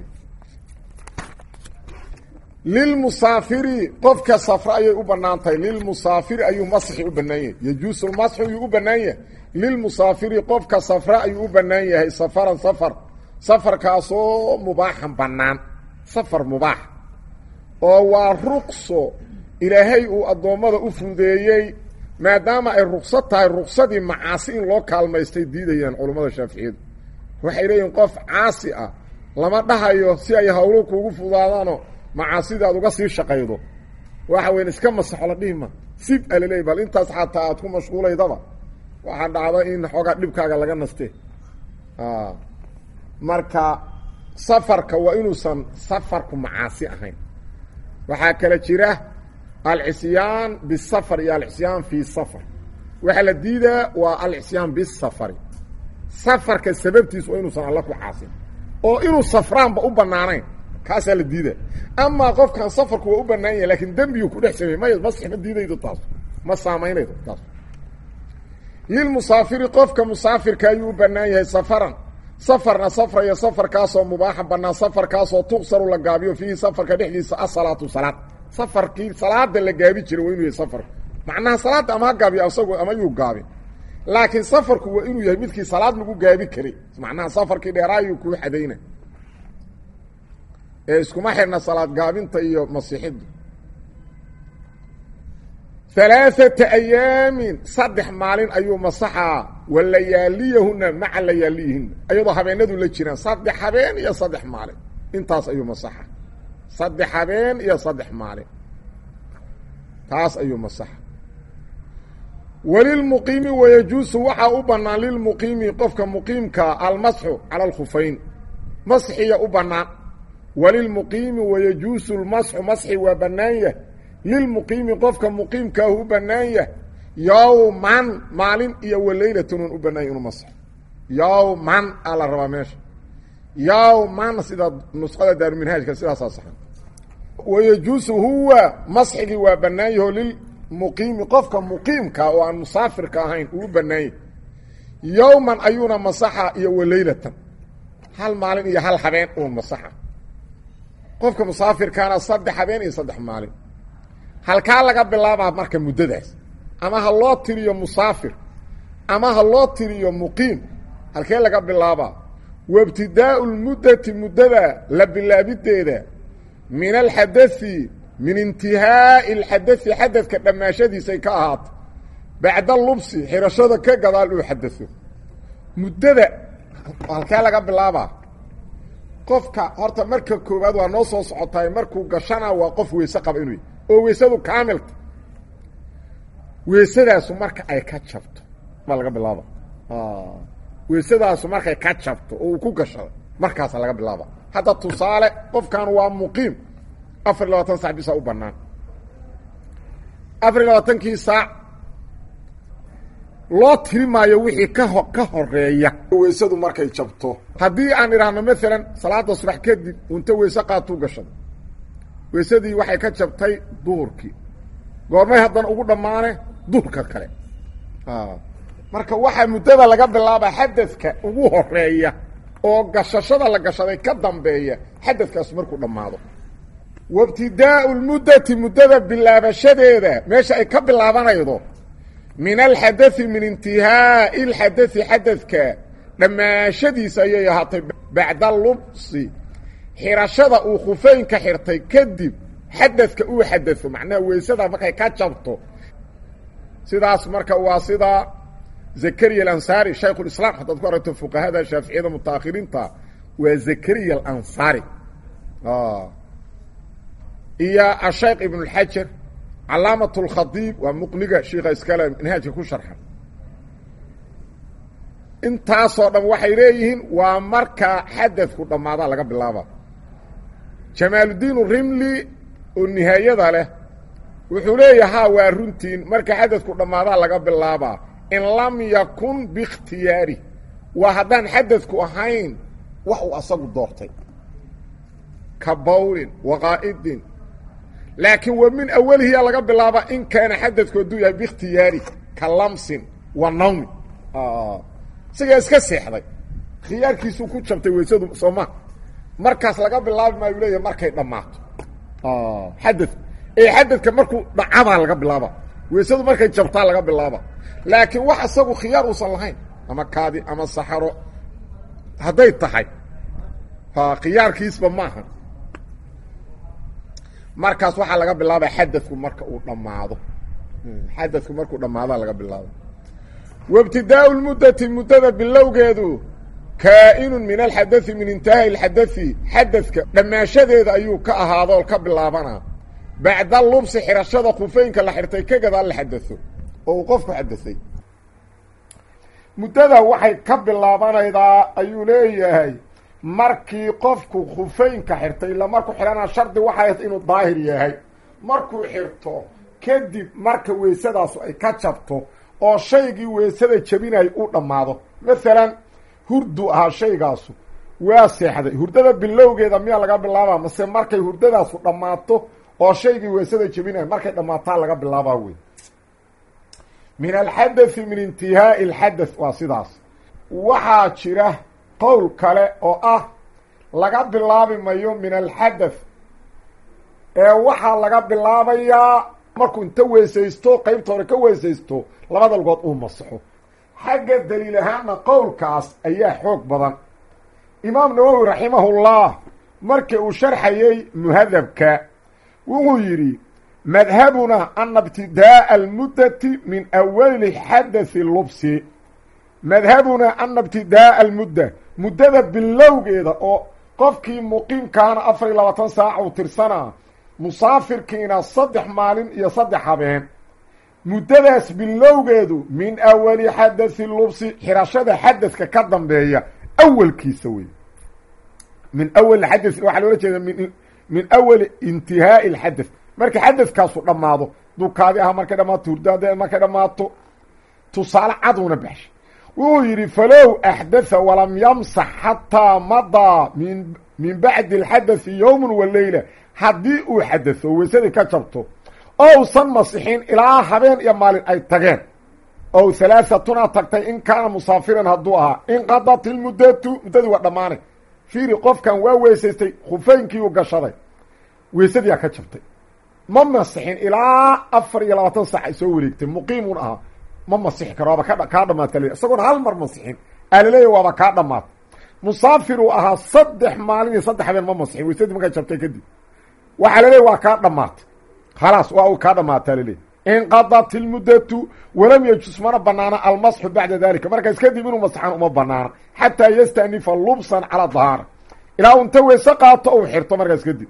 lilmusaafiri qofka safra ayay u bannaan tahay lilmusaafiri ayuu masxi u bannaan yahay yajuusu lmasxu ayuu u bannaan yahay lilmusaafiri qofka safra ayuu u bannaan yahay safaran safar safarkaasoo mubaaxan bannaan safar mubaax oo waa ruqso ilaahay uu addoommada u fudeeyey maadaama ay ruqsad tahay ruqsadii macaasi in loo kaalmaystay diidayaan culammada shaaficiyadu waxay leeyihin qof caasi ah lama dhahayo si ay hawlo kuugu fudaadaano macaasida aad uga sii shaqaydo waxa weyan iska masaxo la dhihi ma sib a laleeyay bal intaas xataa aad ku mashquulaydaba waxaa dhacda in xoogaa dhibkaaga laga naste marka safarka waa inuusan safarku macaasi ahayn waxaa kale jira alcisyaan bisafar iyo alcisyaan fii safar waxaa la diidaa waa alcisyaan bisafari safarka sababtiis waa inuusan alla ku caasin oo inuu safraanba u banaanayn kaasaa la diida amaa qofkan safarku waa u banaan yahay lakin dembiguu ku dhex sameey may masix ma diidaydo taas ma saamaynaydo taas lilmusaafiri qofka musaafirka ayuu u banaan yahay safaran safarna safraya safarkaasoo mubaaxa banaan safarkaasoo tuqsaru la gaabiyo fiihi safarka dhexdiisa asalaatu salaad safarkii salaada la gaabi jiray waa inuu yahay safarku macnaha salaadda ama ha gaabiyo isagu ama yuu gaabin laakiin safarku waa inuu yahay midkii salaad lagu gaabi karay macnaha safarkii dheeraayuu kuu xadayna ee iskuma xidhna salaad gaabinta iyo masiixiddu alaaata ayaamin saddex maalin ayuu masaxaa wa layaaliyahuna maca layaaliyihina ayadoo habeenadu la jiraan saddex habeen iyo saddex maalin intaas ayuu masaxa saddex habeen iyo saddex maalin taas ayuu masaxa walilmuqiimi wayajuusu waxaa u bannaan lilmuqiimi qofka muqiimkaa almasxu cala alkhufayn masxiya u bannaan walilmuqiimi wayajuusu lmasxu masxi waa bannaan yah lilmuqiimi qofka muqiimkaahu u bannaan yah yowman maalin iyo walaylatan un u bannaan yah inuu masxo yowman aa la rabaa meesha yowman sida nusqada daaruminhaajka sidaasaa saxan wayajuusu huwa masxigii waa bannaan yaho lilmuqiimi qofka muqiimka oo aan musaafirka ahayn uu u bannaan yahy yowman ayuuna masaxa iyo walaylatan hal maalin iyo hal habeen uun masaxa qofka musaafirkaana saddex habeen iyo saddex maalin halkaa laga bilaabaa marka muddadaas ama ha loo tiriyo musaafir ama ha loo tiriyo muqiim halkee laga bilaabaa waibtidaau lmuddati muddada la bilaabideeda min alxadai min intihaa'i alxadai xadadka dhammaashadiisay ka ahaato bacda lubsi xirashada ka gadaal uu xadao muddada halkee laga bilaabaa qofka horta marka koowaad waa noo soo socotaay markuu gashana waa qof weyse qaba inuu oo weysadu kaamilta weysadaasu marka ay ka jabto baa laga bilaaba weysadaasu markay ka jabto oo uu ku gashado markaasa laga bilaaba hadda tusaale qofkan waa muqiim afar iyo labaatan sac bisa u banaan afar iyo labaatankii saac loo tiri maayo wixii kaho ka horeeya weysadu markay jabto haddii aan idhaahno maalan salaada subax kadib unta weyse qaatuu gashado weysadii waxay ka jabtay duhurkii goormay haddana ugu dhammaane duhurka kale marka waxaa muddada laga bilaabaa xadadka ugu horeeya oo gashashada la gashaday ka dambeeya xadadkaas markuu dhammaado waibtidaau lmuddati muddada bilaabashadeeda meesha ay ka bilaabanaydo min alxadai min intihaa'i alxadai xadadka dhammaashadiisa ayay ahaatay bacda lubsi xirashada uu khufeynka xirtay kadib xadadka uu xadao macnaha weysada markay ka jabto sidaas marka waa sida zakariya alansaari shaykhulislaam haddaad ku aragto fuqahada shaaficiyada mutaakhiriinta waa zakariya alansaari iyo ashaykh ibn اlxajar calaamat اlkhadiib waa muqniga shiika iskale manhaajka ku sharxa intaasoo dhan waxay leeyihiin waa marka xadadku dhammaada laga bilaaba jamaaludiin rimli oo nihaayada leh wuxuu leeyaha waa runtiin marka xadadku dhammaadaa laga bilaabaa in lam yakun biikhtiyaari waa haddaan xadadku ahayn wax uu asagu doortay ka bawlin waqaa'idin laakiin wa min awalihiyaa laga bilaabaa in kaana xadadku hadduu yahay biikhtiyaari ka lamsin wa nawmin isagaa iska seexday khiyaarkiisuu ku jabtay weysadu sooma markaas laga bilaabi maayu leeyahay markay dhammaato xadad ee xadadka markuu dhacabaa laga bilaaba weysadu markay jabtaa laga bilaaba laakiin wax isagu khiyaar uusan lahayn ama kaadi ama saxaro hadday tahay khiyaarkiisba maaha markaas waxaa laga bilaaba xadadku marka uu dhammaado xadadku markuu dhammaadaa laga bilaaba waibtidaau lmuddati muddada bilowgeedu kaa'inun min alxadai min intihaa'i alxadai xadadka dhammaashadeeda ayuu ka ahaado oo ka bilaabanaa bacda lubsi xirashada khufeynka la xirtay ka gadaal la xadao oo uu qofku xadasay muddada waxay ka bilaabanaydaa ayuu leeyahay markii qofku khufeynka xirtay ila markuu xidhana shardi waxay inuu daahir yahay markuu xirto kadib marka weysadaasu ay ka jabto oo shaygii weysada jabinay u dhammaado maalan hurdu ahaa shaygaasu waa seexday hurdada bilowgeeda miyaa laga bilaabaa mase markay hurdadaasu dhammaato oo shaygii weysada jebinaya markay dhammaataa laga bilaabaa wey min alxadathi min intihaai alxadath waa sidaas waxaa jira qowl kale oo ah laga bilaabi mayo min alxadath ee waxaa laga bilaabayaa markuu inta weysaysto qeybta hore ka weysaysto labada lugood uu masaxo xagga daliil ahaanna qowlkaas ayaa xoog badan imaam nawowi raximahullah markii uu sharxayey muhadabka wuxuu yidhi madhabuna ana ibtidaa'a almuddati min awali xadathi lubsi madhabuna ana ibtidaa'a almudda muddada bilowgeeda oo qofkii muqiimkaana afar iyo labaatan saaca uu tirsanaa musaafirkiina saddex maalin iyo saddex habeen muddadaas bilowgeedu min awali xadathi lubsi xirashada xadadka ka dambeeya awalkiisa wey min awali xadath waxaa loola jeeda min min awali intihaai alxadath marka xadadkaasu dhammaado dukaadi aha markay dhammaato hurdaade markay dhammaato tusaale caduna baxshay wuxuu yidhi falow axdatha walam yamsax xataa madaa min min bacdi alxadathi yowman wa leyla haddii uu xadatho weysadii ka jabto ousan masixin ilaa habeen iyo maalin ay tageen ow halaahatuna tagtay in kaana musaafiran hadduu ahaa inqadat ilmuddatu muddadii waa dhammaanay fiiri qofkan waa weysaystay khufeynkii uu gashaday weysadiyaa ka jabtay ma masixin ilaa afar iyo labaatan saac ay soo wareegtay muqiimun ahaa ma masixi karo waaba ka kaa dhamaata le isagoona hal mar masixin aalaleeya waaba kaa dhamaata musaafir uu ahaa saddex maalin iyo saddex habeen ma masixin weysadii markay jabtay kadib waxaa laleeya waa kaa dhamaatay khalaas waa uu kaa dhamaataa laleeya inqadat ilmuddatu walam yajus mana banaana almasxu bacda dalika markaas kadib inuu masxan uma banaana xataa yastanifa lubsan calaa dahaara ilaa unta weyse qaato ou xirto markaas kadib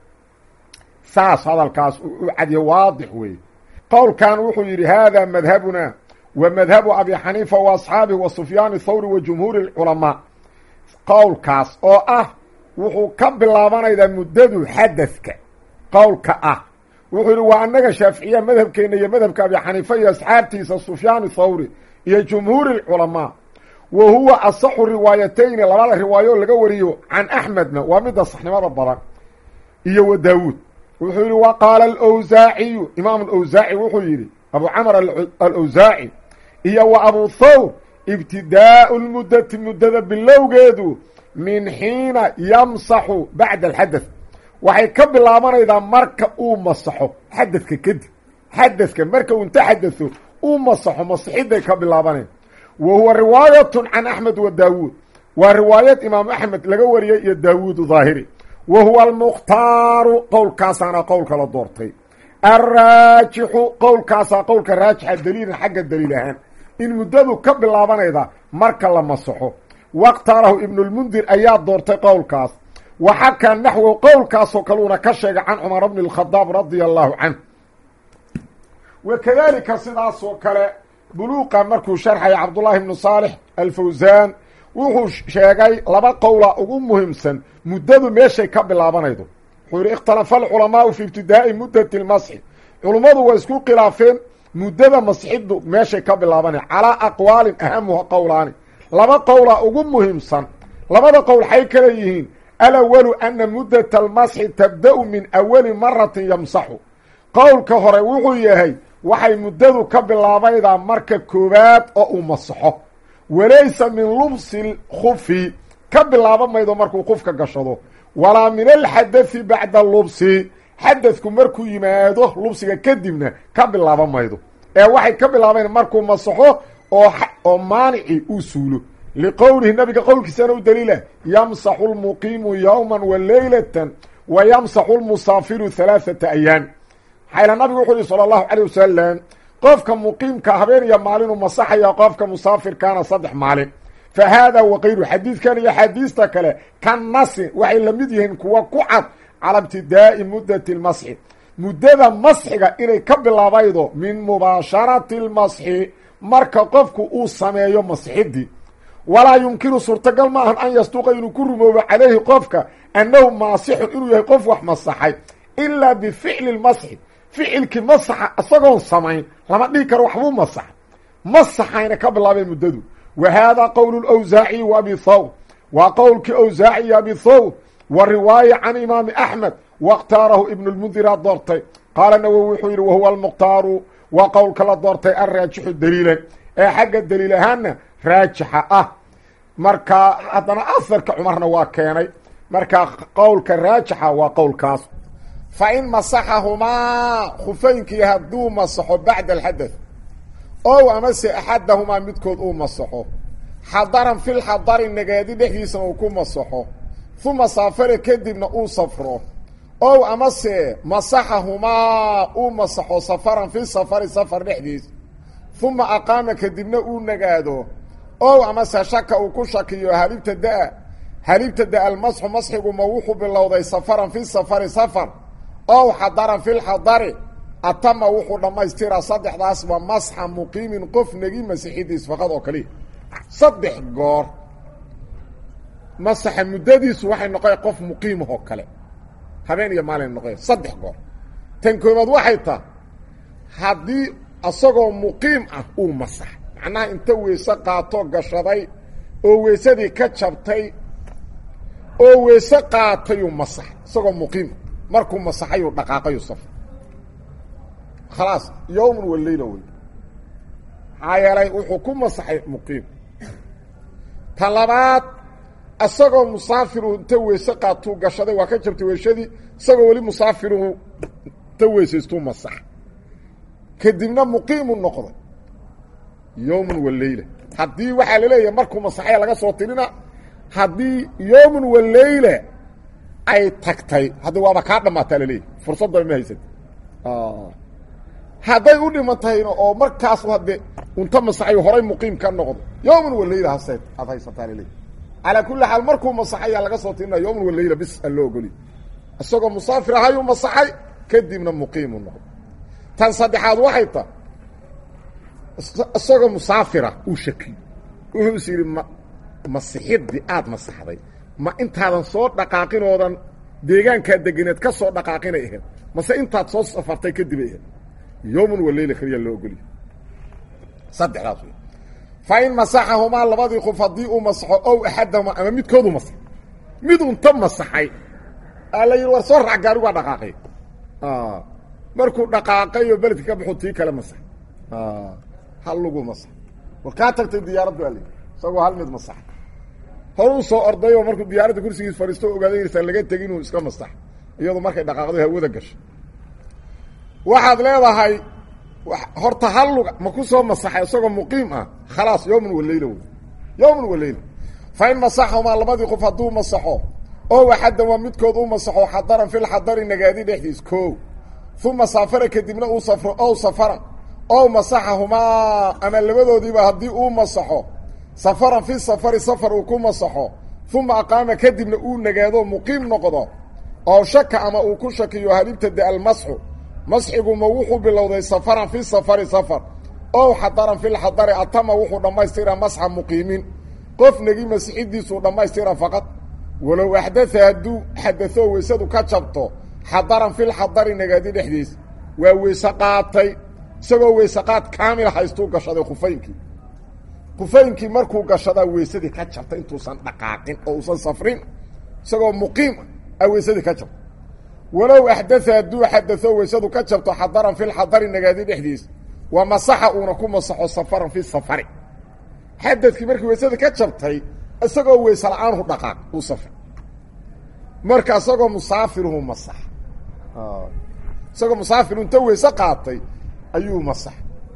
saas hadalkaas u cadiya waadix weeye qowlkan wuxuu yidhi hada madhabuna wa madhabu abi xaniifa wa asxaabihi wa sufyaan thawri wa jumhuuri lculamaa qowlkaas oo ah wuxuu ka bilaabanaydaa muddadu xadadka qowlka ah wuxuu yidhi waa annaga shaaficiya madhabkeena iyo madhabka abi xaniifa iyo asxaabtiisa sufyaan thawri iyo jumhuuri lculamaa wa huwa asaxu riwaayatayni labada riwaayo laga wariyo can axmedna waa midda saxnimada badan iyo wa daawuud wuxuu yidhi wa qaala alawsaaciyu imaam alawsaaci wuxuu yidhi abu camar alawsaaci iyo wa abu thawr ibtidaau lmuddati muddada bilowgeedu min xiina yamsaxu bacda alxadath waxay ka bilaabanaydaa marka uu masaxo xadadka kadib xadadka marka uu inta xadatho uu masaxo masixidday ka bilaabaneen wa huwa riwaayatun can axmed wa daawuud waa riwaayad imaam axmed laga wariyey iyo daawuud daahiri wa huwa almukhtaaru qowlkaasaana qowlka la doortay alraajixu qowlkaasaa qowlka raajixa daliilan xagga daliil ahaan in muddadu ka bilaabanayda marka la masaxo wakhtaarahu ibnulmundir ayaa doortay qowlkaas wa xakaa naxwow qowlkaasoo kaluuna ka sheegay can cumar bni اlkhadaab radia allahu canh wa kadalika sidaasoo kale buluuqa markuu sharxaya cabdullaahi bnu saalix alfawsaan wuxuu sheegay laba qowla ugu muhiimsan muddadu meeshay ka bilaabanaydo wuxuu yihi ikhtalafa alculamaau fi ibtidaa'i muddati lmasxi culummadu waa isku khilaafeen muddada masxiddu meeshay ka bilaabanay calaa aqwaalin ahamuha qowlaani laba qowla ugu muhiimsan labada qowl xay kale yihiin alawalu ana muddata almasxi tabda-u min awali maratin yamsaxu qowlka hore wuxuu yahay waxay muddadu ka bilaabaydaa marka koowaad oo uu masaxo walaysa min lubsi lkhufi ka bilaaba maydo markuu qufka gashado walaa min alxadathi bacda lubsi xadadku markuu yimaado lubsiga kadibna ka bilaaba maydo ee waxay ka bilaabayn markuu masaxo oo oo maanici uu suulo liqowlihi nabiga qowlkiisana u daliila yamsaxu lmuqiimu yowma wa leylatan wa yamsaxu lmusaafiru halaaثata ayaam xayla nabigu wuxuu yihi salى اllahu calيه wasalam qofka muqiimka habeen iyo maalinu masaxaya qofka musaafirkaana saddex maalin fa haada wakayru xadiidkan iyo xadiista kale ka nasin waxay la mid yihiin kuwa ku cad cala ibtidaa'i muddati اlmasxi muddada masxiga inay ka bilaabaydo min mubaasharati اlmasxi marka qofku uu sameeyo masxidii walaa yumkinu suurtagal ma ahan an yastuqa inuu ku rumoobo calayhi qofka annahu maasixun inuu yahay qof wax masaxay ilaa bificli lmasxi ficilkii masaxa isagoon samayn lama dhihi karo waxbuu masaxa masaxayna ka bilaabeen muddadu wa haadaa qowlu lawsaaciyi wa abi thawr waa qowlkii awsaaci iyo abi thawr wa riwaaya can imaami axmed wakhtaarahu ibnu lmundira doortay qaala nawowi wuxuu yidhi wahuwa almukhtaaru waa qowlka la doortay alraajixu daliilan ee xagga daliil ahaanna raajixa ah marka haddana aharka cumarna waa keenay marka qowlka raajixa waa qowlkaas fa in masaxahumaa khufaynkii hadduu masaxo bacda alxadath ow amase axadahumaa midkood uu masaxo xadaran fil xadari nagaadi dhexdiisana uu ku masaxo uma saafare kadibna uu safro ow amase masaxahumaa uu masaxo safaran fi safari safar dhexdiis uma aqaama kadibna uu nagaado ow amase shaka uu ku shakiyo halibta da- halibta da almasxu masxigu ma wuxuu bilowday safaran fi safari safar ow xadaran fi lxadari atama wuxuu dhammaystiraa saddexdaasba masxa muqiimin qof negi masixidiis faqad oo kaliya saddex goor masaxa muddadiisu waxay noqoya qof muqiimahoo kale habeen iyo maalin noqoya saddex goor tan koobaad waxay taha haddii isagoo muqiim ah uu masax macnaha inta weyse qaato gashaday oo weysadii ka jabtay oo weyse qaatayuu masax isagoo muqiim markuu masaxayuu dhaqaaqayu safar khalaas yowman wa leyla wey maxaa yeelay wuxuu ku masaxay muqiim ta labaad isagoo musaafiru inta weyse qaatuu gashaday waa ka jabtay weysadii isagoo weli musaafiruhu inta weysaystuu masax kadibna muqiimu noqday yowman wa leyla haddii waxaa laleeyahay markuu masaxaya laga soo tirina haddii yowman wa leyla ay tagtay haddi waaba kaa dhammaataa laleeyahy fursaddaba ma haysat hadday u dhiman tahayna oo markaas hadde unta masaxayo horay muqiim ka noqdo yowman wa leyla hase aad haysataa laleeyahy calaa kulli xaal markuu masaxayaa laga soo tirina yowman wa leyla bis aan loo ogoliy isagoo musaafir ahayuu masaxay kadibna muqiimu noqdo tan saddexaad waxay tahay isagoo musaafira uu shakiyo wuxuu is yidhi ma masixiddi aada masaxday ma intaadan soo dhaqaaqinoodan deegaankaa deganeed ka soo dhaqaaqinay ahayd mase intaad soo safartay kadibay ahayd yowman wa leyla keliya loo ogoliya saddexdaas wey fa in masaxahumaa labadii qof haddii uu masaxo ow axadahumaa ama midkoodu masax mid unta masaxay aa la yidhi war soo raac gaari waa dhaqaaqay markuu dhaqaaqay oo beledka ka baxu tii kale masax hal lagu masax war kaa tagtay diyaaraddu aa layidhi isagoo hal mid masax horuu soo orday oo markuu diyaaradda kursigiis fadhiisto ogaaday inaysan laga tegin inuu iska masax iyadu markay dhaqaaqday hawada gasho waxaad leedahay horta hal luga ma ku soo masaxay isagoo muqiim ah khalaas yowman wa leyla wey yowman wa leyla fa in masaxahumaa labadii qof hadduu masaxo oo axaddan waa midkood u masaxo xadaran fil xadari nagaadi dhexdiis koo uma saafara kadibna uu safro ow safaran ow masaxahumaa ama labadoodiiba haddii uu masaxo safaran fi safari safar uu ku masaxo uma aqaama kadibna uu nagaado muqiim noqdo oo shaka ama uu ku shakiyo halibtada almasxu masxigu ma wuxuu bilowday safaran fi safari safar ow xadaran fi lxadari atama wuxuu dhammaystira masxa muqiimin qof negi masixidiisuu dhammaystira faqad walow axdaa hadduu xadao weysadu ka jabto xadaran fi lxadari nagaadi dhexdiis waa weyse qaatay isagoo weyse qaad kaamil haystuu gashaday khufaynkii khufaynkii markuu gashadaa weysadii ka jabtay intuusan dhaqaaqin oo uusan safrin isagoo muqiim ah weysadii ka jabto walow axdaa hadduu xadao weysadu ka jabto xadaran fi lxadari nagaadi dhexdiis waa masaxa uuna ku masaxo safaran fi safari xadadkii markii weysadii ka jabtay isagoo weyse la-aanhu dhaqaaq uu safr marka isagoo musaafiruhu masax isagoo musaafiru inta weyse qaatay ayuu masax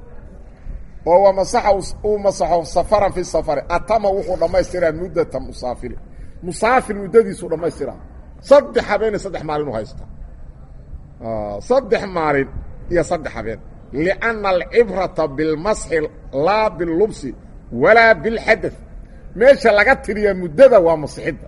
oo waa masaxa uu masaxo safaran fi safari atama wuxuu dhammaystiraa muddata musaafiri musaafir muddadiisuu dhammaystiraa saddex habeen saddex maalin u haysta saddex maalin iyo saddex habeen lianna alcibrata bilmasxi laa bilubsi walaa bilxadath meesha laga tiriyaa muddada waa masixidda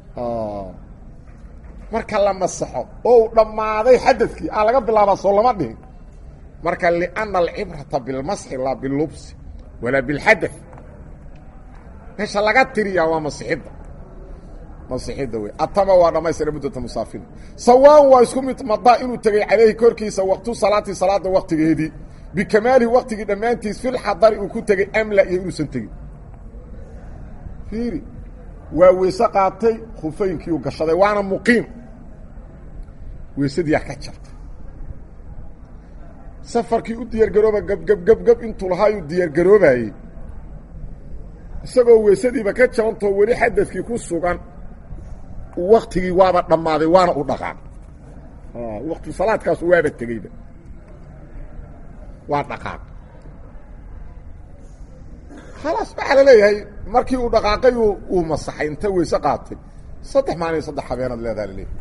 marka la masaxo oo uu dhammaaday xadadkii aa laga bilaabaa soo lama dhihin marka lianna alcibrata bilmasxi laa bilubsi walaa bilxadath meesha laga tiriyaa waa masixidda masixidda wey atama waa dhammaystira muddata musaafiri sawaan waa isku mid madaa inuu tegey calayhi korkiisa waqtu salaati salaada waqtigeedii bikamaalihi waqtigii dhammaantiis filxadari uu ku tegey amla iyo inuusan tegin fiiri waa weyse qaatay khufeynkiiu gashaday waana muqiim weysadiyaa ka jarta safarkii u diyaargarooba gabgabgabgab intuu lahaayuu diyaargaroobayey isagoo weysadiiba ka jabantoo weli xadadkii ku sugan waktigii waaba dhammaaday waana u dhaqaaq wakti salaadkaasu waaba tegeyba waa dhaqaaq khalaas waxaa la leeyahay markii uu dhaqaaqay uu masaxay inta weyse qaatay saddex maalin saddex habeenaad leedaha laleeyahy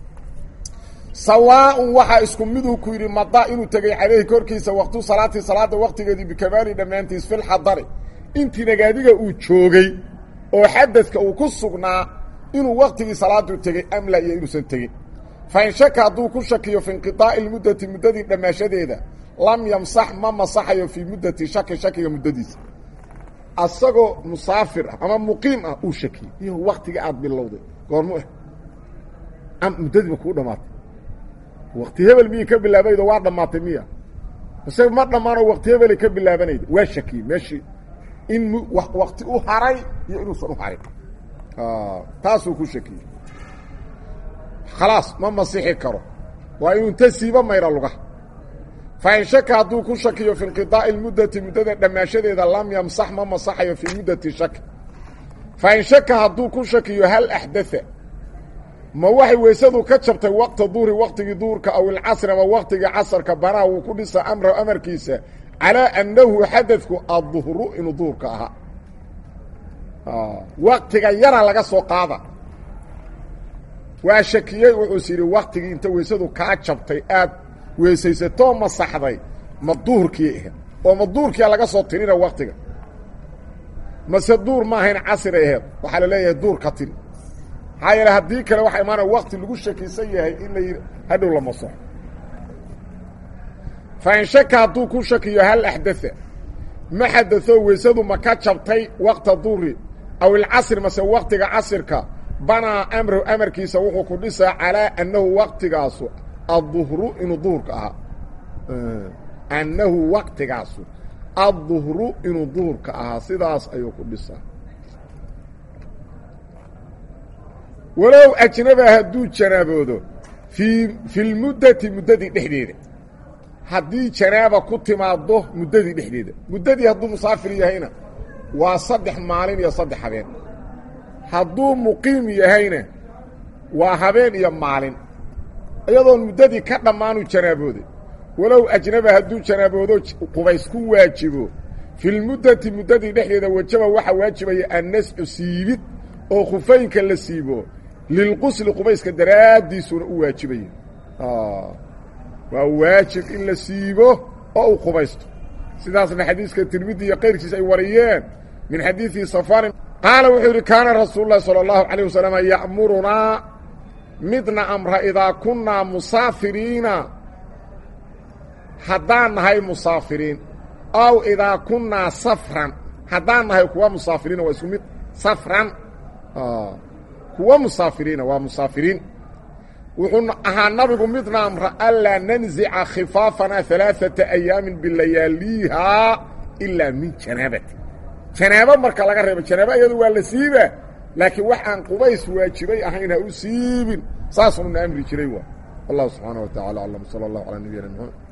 sawaaun waxaa isku miduu ku yidhi mada inuu tegey calayhi korkiisa waktu salaati salaada waktigeedii bikamaali dhammaantiis filxadari intii nagaadiga uu joogay oo xadadka uu ku sugnaa inuu waktigii salaadu tegey amla iyo inuusan tegin fain shaka hadduu ku shakiyo fi inqiطaa'i lmuddati muddadii dhammaashadeeda lam yamsax ma masaxayo fii muddati shaki shakiga muddadiisa asagoo musaafir ah ama muqiim ah uu shakiyey iyo waktiga aada bilowday goormu ah muddadiiba kuu dhamaatay wakti hebel miyay ka bilaabaydo waa dhammaatay miya ise ma dhammaanoo wakti hebelay ka bilaabanayda waa shakiyey meeshii in wakti u haray iyo inuusan u harin taasuu ku shakiyey khalaas ma masixi karo waa inuu inta siiba mayra lugaha fain shaka hadduu ku shakiyo fi inqiطaa'i muddati muddada dhammaashadeeda lam yamsax ma masaxayo fii muddati shaki fain shaka hadduu ku shakiyo hal axdaa ma waxay weysadu ka jabtay waqta duhri waktigii duhurka aw ilcasri ama waktigii casarka banaa wuu ku dhisa amra amarkiisa calaa annahu xadadku adduhru inuu duhurka ahaa waktiga yara laga soo qaada waa shakiyey wuxuus yidhi waktigii inta weysadu kaa jabtay aad weysaysatoo masaxday ma duhurkii ahayd oo ma duhurkia laga soo tirina waktiga mase duur ma ahayn casri aheed waxaa la leeyahay duur ka tiri maxaa yeele haddii kale waxaa imaanaya wakti lagu shakisan yahay in la yidhi hadhow la masaxo fain shaka hadduu ku shakiyo hal axdaa ma xadao weysadu ma ka jabtay wakta duhri aw ilcasri mase waktiga casirka banaa amrahu amarkiisa wuxuu ku dhisaa calaa annahu waktigaasu adduhru inuu duhurka ahaa annahu waktigaasu adduhru inuu duhurka ahaa sidaas ayuu ku dhisaa walow ajnaba hadduu janaaboodo fii fi lmuddati muddadii dhexdeeda haddii janaaba ku timaado muddadii dhexdeeda muddadii hadduu musaafir yahayna waa saddex maalin iyo saddex habeen hadduu muqiim yahayna waa habeen iyo maalin iyadoon muddadii ka dhammaanu janaabooday walow ajnaba hadduu janaaboodo qubays ku waajibo filmuddati muddadii dhexdeeda wajaba waxaa waajibaya annascu siibid oo khufaynka la siibo lilqusli qubayska daraaddiisuna u waajibaya waa waajib in la siibo oo uu qubaysto sidaasna xadiiska tirmidi iyo kayrkiis ay wariyeen min xadiidi safaarin qaala wuxuu yidhi kaana rasuulu lahi salى اllahu عalيه wasalam ya'murunaa midna amra idaa kunnaa musaafiriina haddaan nahay musaafiriin aw idaa kunnaa safran haddaan nahay kuwa musaafiriina waa isku mid safran kuwa musaafiriina waa musaafiriin wuxuu ahaa nabigu midna amra anlaa nanzica khifaafanaa alaaثata ayaamin bilayaaliihaa ilaa min janaabati janaabo marka laga reebo janaabo iyadu waa la siiba laakiin wax aan qubays waajibay ahayn ha u siibin saasuna na amri jiray waa wallahu subxaana wa tacala aclam salى اllahu alى nabiyina mxamed